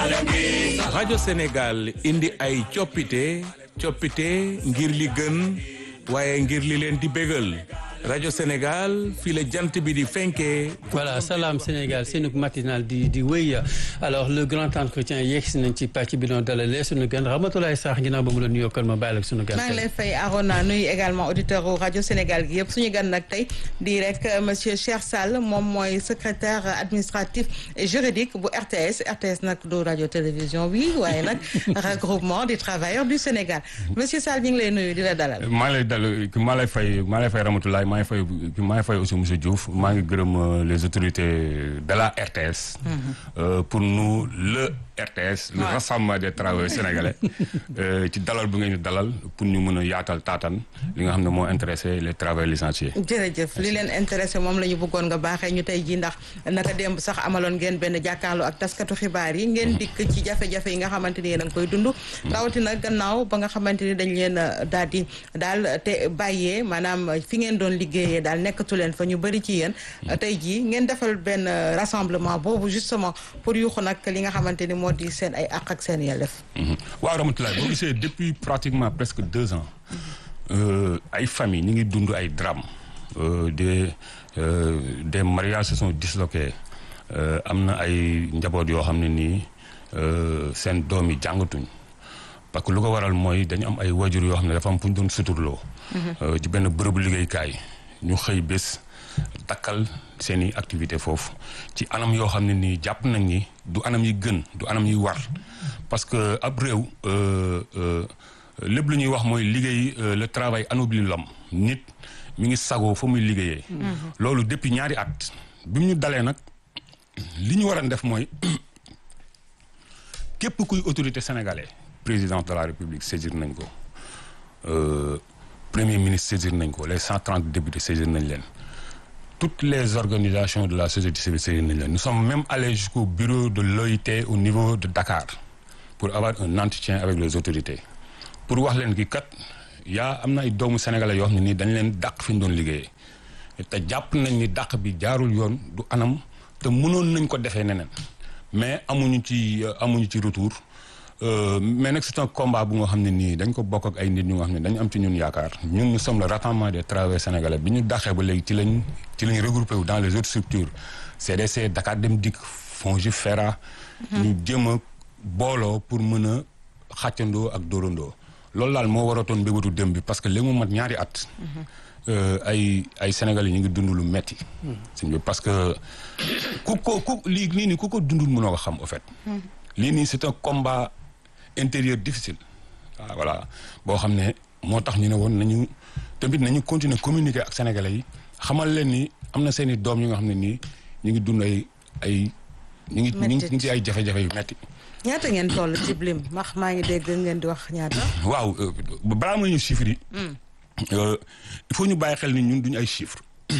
rajo Sénégal indi ay coppite coppite ngir li gën waaye ngir li leen di bégal rajo Sénégal fii la jant bi di fenkee. voilà salaam Sénégal seenug matinal di di wéy alors le grand entretien yegg si nañ ci pàcc bi doon dalalee sunu gan Ramatoulaye Sarr ginnaaw ba mu la nuyoo kon ma bàyyi la sunu gan. maa ngi lay fay Arona nuyu également auditeur rajo Sénégal gi yëpp suñu gan nag tey di rek monsieur Cheikh Sall moom mooy secrétaire administratif et juridique bu RTS RTS nag du rajo télévision bi waaye nag regroupement des travailleurs du Sénégal monsieur Sall ñu ngi lay nuyu di la dalal. maa lay dal maa lay fay maa lay fay Ramatoulaye maa ngi fay maa ngi fay aussi monsieur Diouf maa ngi gërëm les autorités de la RTS. pour nous le RTS. le rassemblement des travailleurs sénégalais. ci dalal bu ngeen ñu dalal pour ñu mën a yaatal taatan li nga xam ne moo intéressé les travailleurs licenciés. jërëjëf li leen intéressé moom la ñu bëggoon nga baaxee ñu tey jii ndax naka démb sax amaloon ngeen benn jàkkaarloo ak taskatu xibaar yi. ngeen dikk ci jafe-jafe yi nga xamante ni yéen a ngi koy dund. rawatina gannaaw ba nga xamante ni dañ leen daal di daal te bàyyee maanaam fi ngeen doon liggéeyee daal nekkatu leen fa ñu bëri ci yéen. tey jii ngeen defal benn rassemblement boobu justement pour yuuxu nag li nga xamante ni moo di seen ay àq ak seen yelleef. waaw Ramatoulaye boo gisee depuis pratiquement presque deux ans. ay famille ñu ngi dund ay drame des des mariages se sont disloqués am na ay njaboot yoo xam ne nii seen doom yi jàngatuñ parce que lu ko waral mooy dañu am ay wajur yoo xam ne dafa am fu ñu doon suturloo. ci benn bërëbu liggéeykaay ñu xëy bés dakkal seen i activité foofu ci anam yoo xam ne nii jàpp nañ ni du anam yi gën du anam yi war parce que ab réew lépp lu ñuy wax mooy liggéey le travail anoblit l'homme nit mi ngi sagoo fa muy liggéeyee. loolu depuis ñaari at bi mu ñu dalee nag li ñu war a def mooy képp kuy autorité sénégalais président de la république saisir nañ ko premier ministre saisir nañ ko les cent trente députés saisir nañ leen. toutes les organisations de la société civile saisir nañ leen nous sommes même allés jusqu'au bureau de l'OIT au niveau de Dakar pour avoir un entretien avec les autorités pour wax leen ki kat yaa am na ay doomu sénégalais yoo xam ne nii dañ leen dàq fi ñu doon liggéeyee te jàpp nañ ni dàq bi jaarul yoon du anam te mënoon nañ ko defee neneen mais amuñu ci amuñu ci retour mais nag c'est un combat bu nga xam ne nii dañ ko bokk ak ay nit ñu nga xam ne dañu am ci ñun yaakaar ñun nous sommes le rassemblement des travailleurs sénégalais bi ñu dàqee ba léegi ci lañ ci lañ regroupé wu dans les autres structures CDC Dakar Dem Dikk FONGIP FERA ñu jéem a booloo pour mën a xàccandoo ak dóorandoo loolu daal moo waratoon mbébatu dem bi parce que léegi mu mat ñaari at ay ay sénégalais ñu ngi dund lu metti sëñ bi parce que ku ko ku lii lii nii ku ko dundul mënoo ko xam au fait lii nii c'est un combat intérieur difficile waaw voilà boo xam ne moo tax ñu ne woon nañu tamit nañu continuer communiquer ak sénégalais yi xamal leen ni am na seen i doom yi nga xam ne nii ñu ngi dund ay ay ñu ngi ñu ngi ci ay jafe-jafe yu metti ñaata ngeen toll ci blim wax maa ngi dégg ngeen di wax ñaata. waaw balaa ma ñu chiffres yi. il faut ñu bàyyi xel ni ñun duñu ay chiffres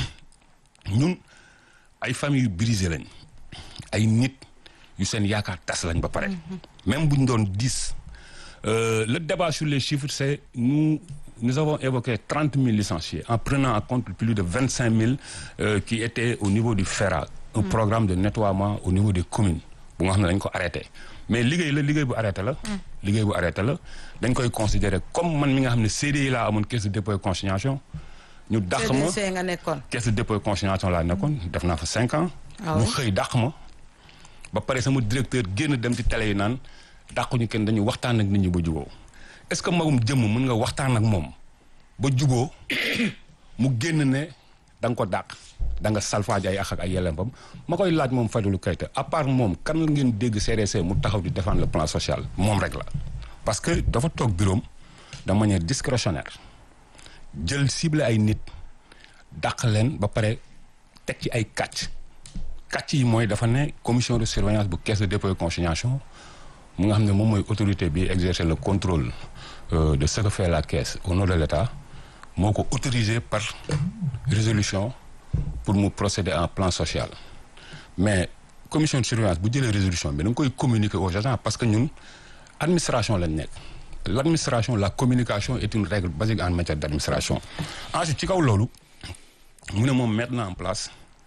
ñun ay famille yu brisé lañ ay nit yu seen yaakaar tas lañ ba pare. même bu ñu doon dix. le débat sur les chiffres c'est nous nous avons évoqué trente mille licenciés en prenant en compte plus de vingt cinq mille qui étaient au niveau du FERA. un programme de nettoiement au niveau des communes bu nga xam ne dañ ko arrêté. mais liggéey la liggéey bu arrêté la. liggéey bu arrêté la dañ koy considérer comme man mi nga xam ne CDI laa amoon caisse de dépôt et consignation. ñu dàq ma CDC nga nekkoon. caisse de dépôt et consignation laa nekkoon def naa fa cinq ans. ñu xëy dàq ma. ba pare sama directeur génn dem ci télé yi naan dàquñu kenn dañu waxtaan ak nit ñi ba juboo est-ce que magum jëmm mën nga waxtaan ak moom ba juboo mu génn ne da nga ko dàq. da nga salfaaji ay ak ak ay yelleembam ma koy laaj moom Fadilou Keita à part moom kan la ngeen dégg CDC mu taxaw di défendre le plan social moom rek la. parce que dafa toog bureau de manière discrétionnaire jël ciblé ay nit dàq leen ba pare teg ci ay kàcc kàcc yi mooy dafa ne commission de surveillance bu caisse de dépôt et consignation mu nga xam ne moom mooy autorité bi exercer le contrôle de ce que fait la caisse au nom de l'État moo ko autorisé par résolution. pour mu procéder à un plan social mais commission de surveillance bu jëlee résolution bi da nga koy communiquer aux agents parce que ñun administration lañ nekk l'administration la communication est une règle basique en matière d'administration ensuite ci kaw loolu mu ne moom mettre na en place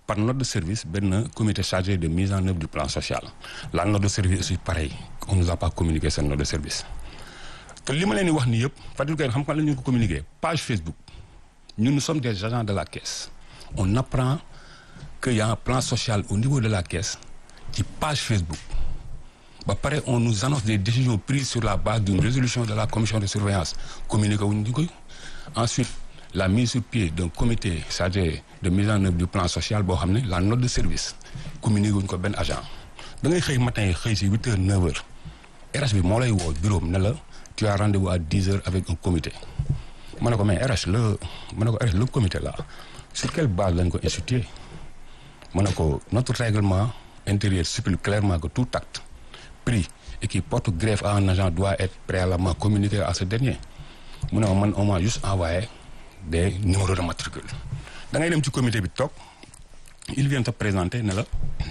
par note de service benn comité chargé de mise en œuvre du plan social la note de service aussi pareil on nous a pas communiqué cette note de service te li ma leen di wax nii yëpp Fatou Gueye xam nga la ñu ko communiqué page Facebook ñun nous sommes des agents de la caisse on apprend que y a un plan social au niveau de la caisse ci page Facebook ba pare on nous annonce des décisions prises sur la base d'une résolution de la commission de surveillance communiqué wuñ ñu koy ensuite la mise sur pied d'un comité chargé de mise en œuvre du plan social boo xam ne la note de service communiqué wuñ ko benn agent da ngay xëy matin xëy si huit heures neuf heures RH bi moo lay woo bureau ne la tu as rendez-vous à dix heures avec un comité ma ne ko mais RH le ma ne ko RH le comité là sur quelle base lañ ko institué ma ne ko notre règlement intérieur stipule clairement que tout acte pris et qui porte greffe à un agent doit être préalablement communiqué à ce dernier mu ne ma man on m'a juste envoyé des numéros de matricule da ngay dem ci comité bi toog il vient te présenter ne la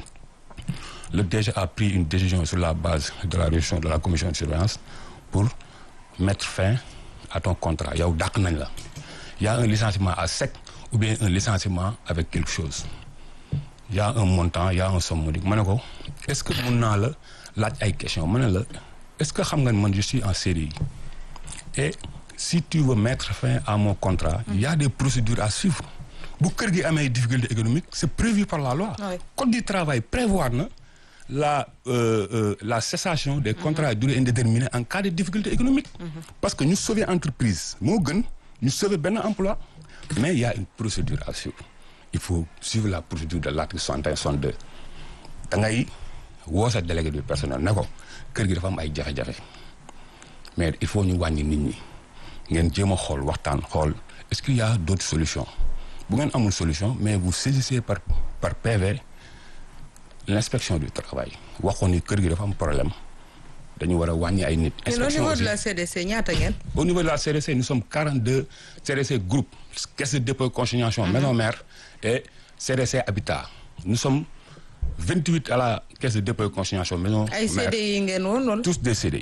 le DG a pris une décision sur la base de la résolution de la commission de surveillance pour mettre fin à ton contrat yow dàq nañ la y a un licenciement à sec ou bien un licenciement avec quelque chose y a un montant y a un somme modique ma ne ko est-ce que mun naa la laaj ay question ma ne la est-ce que xam nga ne man je suis en CDI et si tu veux mettre fin à mon contrat il y a des procédures à suivre bu kër gi amee difficulté économique c'est prévu par la loi Oui. code du travail prévoir na la euh, euh, la cessation des contrats à durée indéterminée en cas de difficulté économique parce que ñu sauver entreprise moo gën ñu sauver benn emploi mais il y a une procédure à suivre il faut suivre la procédure de l'article 61 62 da ngay woo sa délégué du personnel ne ko kër gi dafa am ay jafe-jafe mais il faut ñu wàññi nit ñi ngeen jéem a xool waxtaan xool est-ce qu'il y a d'autres solutions bu ngeen amul solution mais vous saisissez par par PV l'inspection du travail waxoon ni kër gi dafa am problème dañu war a wàññi ay nit. mais au inspection niveau aussi de la CDC ñaata ngeen. au niveau de la CDC nous sommes 42 CDC groupe caisse de dépôt et consignation maison mère et CDC habitat nous sommes 28 à la caisse de dépôt et consignation maison ay mère CDI ngeen woon wala. tous des CDI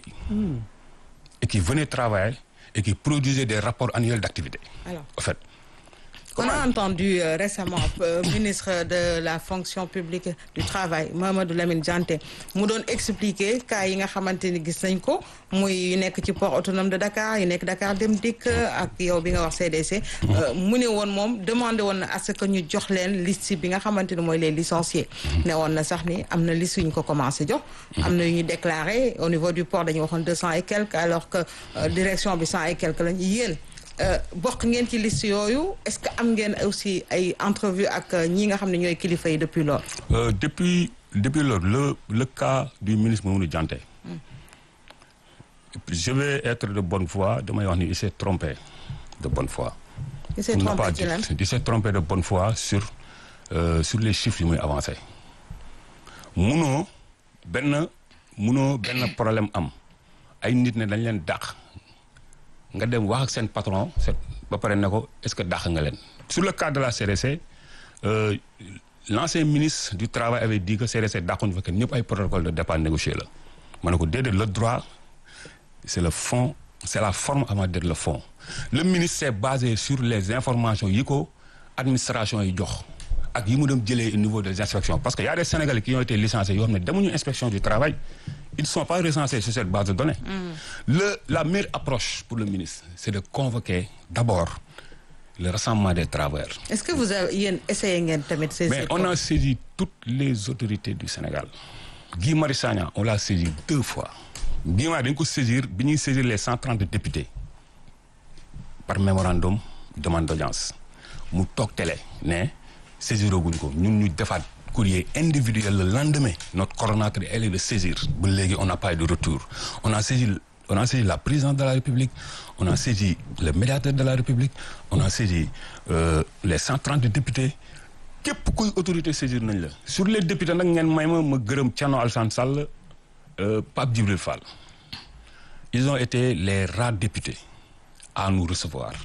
et qui venaient travailler et qui produisaient des rapports annuels d'activité alors en fait on a entendu euh, récemment euh, ministre de la fonction publique du travail Mamadou Lamine Dianté mu doon expliquer cas yi nga xamante ni gis nañ ko muy yu nekk ci port autonome de Dakar yu nekk Dakar Dem Dikk ak yow bi nga wax CDC. euh, mu ne woon moom demandé woon na à ce que ñu jox leen liste bi nga xamante ni mooy les licenciés. ne woon na sax ni am na liste yu ñu ko commencé jox. am na yu ñu déclaré au niveau du port dañu waxoon deux cent et quelques alors que euh, direction bi cent et quelques lañ yéen. bokk ngeen ci liste yooyu est-ce que am ngeen aussi ay entrevue ak ñi nga xam ne ñooy kilifa yi depuis loolu. Euh, depuis depuis lors le le cas du ministre Mamadou Dianté je vais être de bonne foi damay wax ni il s'est trompé de bonne foi il s'est Pour ne trompé pas ci dire- lan il s'est trompé de bonne foi sur euh, sur les chiffres yi muy avancé munoo benn munoo benn problème am ay nit ne dañ leen dàq nga dem wax ak seen patron seen ba pare ne ko est-ce que dàq nga leen sur le cas de la CDC euh, l'ancien ministre du travail avait dit que CDC dàquñu fa kenn ñëpp ay protocole de départ négocié la ma ne ko déedéet le droit c'est le fond c'est la forme avant d'être le fond le ministre s'est basé sur les informations yi ko administration yi jox ak yi mu dem jëlee au niveau des inspections parce que y a des Sénégalais qui ont été licenciés yoo xam ne demuñu inspection du travail ils ne sont pas recensés sur cette base de données le la meilleure approche pour le ministre c'est de convoquer d'abord le rassemblement des travailleurs est-ce que vous avez yéen essayé ngeen tamit. ces mais on a saisi toutes les autorités du Sénégal Guy Marius Sagna on l'a saisi deux fois Guy Marius dañ ko saisir bi ñuy saisir les cent trente députés par mémorandum demande d'audience mu toog télé ne saisiroguñ ko ñun ñu defaat courrier individuel le lendemain notre coordonnateur elle est de saisir ba léegi on n'a pas eu de retour on a saisi on a saisi la présidente de la République on a saisi le médiateur de la République on a saisi euh, les cent trente députés képp kuy autorité saisir nañ la sur les députés nag ngeen may ma ma gërëm Thierno Alassane Sall euh, Pape Djibril Fall ils ont été les rares députés à nous recevoir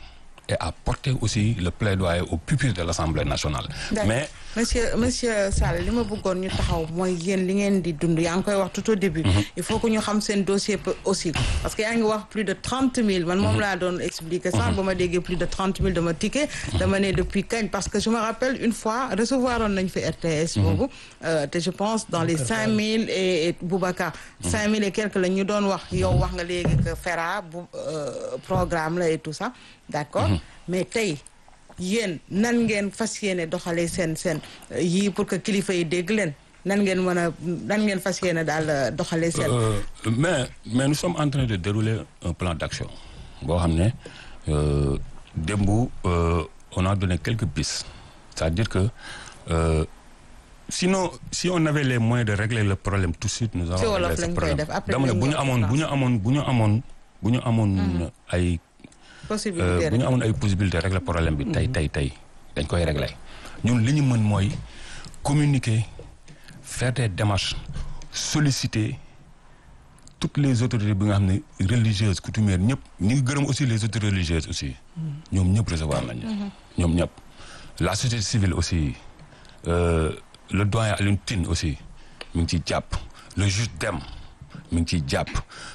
et à porter aussi le plaidoyer au pupitre de l'Assemblée nationale. mais monsieur monsieur Sall li ma bëggoon ñu taxaw mooy yéen li ngeen di dund yaa ngi koy wax tout au début. il faut que ñu xam seen dossier aussi. parce que yaa ngi wax plus de trente mille man moom laa doon expliquer sax ba ma déggee plus de trente mille dama ticket. dama ne depuis kañ parce que je me rappelle une fois recevoir oon nañ fi RTS. boobu te je pense dans les cinq mille et Boubacar. cinq mille et quelques la ñu doon wax yow wax nga léegi que FERA bu programme la et tout ça d'accord mais tey. yéen nan ngeen fas yéene doxalee seen seen yii pour que kilifa yi dégg leen nan ngeen mën a nan ngeen fas yéene daal doxalee seen. mais mais nous sommes en train de dérouler un plan d'action boo xam ne démb on a donné quelques pistes c'est-à-dire que euh, sinon si on avait les moyens de régler le problème tout de suite nous allons régler ce problème dama ne bu ñu amoon bu ñu amoon bu ñu amoon bu ñu amoon ay. possibilité bu ñu amoon ay possibilité régler problème bi tey tey tey dañ koy régler ñun li ñu mën mooy communiquer faire des démarches solliciter toutes les autorités bi nga xam ne religieuses coutumières ñëpp ñu ngi gërëm aussi les autorités religieuses aussi ñoom ñëpp recevoir nañu ñoom ñëpp la société civile aussi euh, le doyen Alioune Tine aussi mi ngi ciy jàpp le juge Dème mi ngi ciy jàpp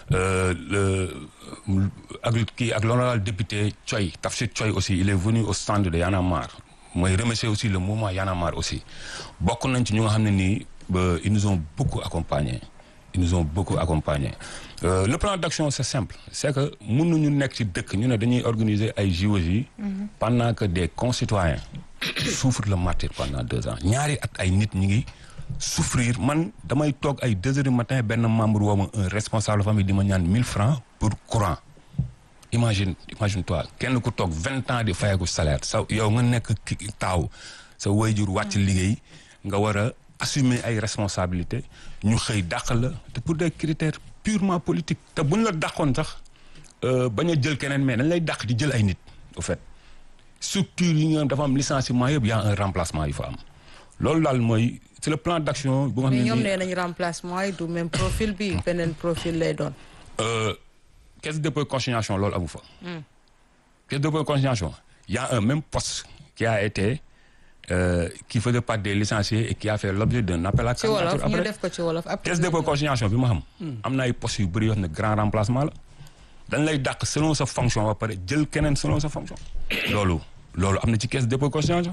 le ak kii ak l'honorable député Thioy Tafsir Thioy aussi il est venu au stand de Y'en a marre mooy remercier aussi le mouvement Y'en a marre aussi bokk nañ ci ñu nga xam ne nii ba ils nous ont beaucoup accompagnés ils nous ont beaucoup accompagnés euh, le plan d'action c'est simple c'est que mënuñu nekk ci dëkk ñu ne dañuy organiser ay JOJ pendant que des concitoyens souffrent le martyre pendant deux ans ñaari at ay nit ñi ngi souffrir man damay toog ay deux heures du matin benn membre woo ma un responsable famille di ma ñaan mille francs pour courant imagine imagine toi kenn ku toog vingt ans di fayeku salaire sa yow nga nekk ki taaw sa wayjur wàcc liggéey nga war a assumer ay responsabilités ñu xëy dàq la te pour des critères purement politiques te buñ la dàqoon sax bañ a jël keneen mais dañ lay dàq di jël ay nit au fait structure yi nga dafa am licenciement yëpp y a un remplacement yu fa am loolu daal mooy c'est le plan d'action bu nga xam ne mais ñoom nee nañu remplacement yi du même profil bi beneen profil lay doon. caisse de dépôt et consignation loolu amu fa. caisse de dépôt et consignation y a un même poste qui a été euh, qui faisait partie des licenciés et qui a fait l'objet d'un appel à ci wolof candidature ñu après def ko ci wolof après. caisse de dépôt et consignation bi ma xam. am na ay postes yu bëri yoo xam ne grand remplacement la. dañ lay dàq selon sa fonction ba pare jël keneen selon sa fonction. loolu loolu am na ci caisse de dépôt et consignation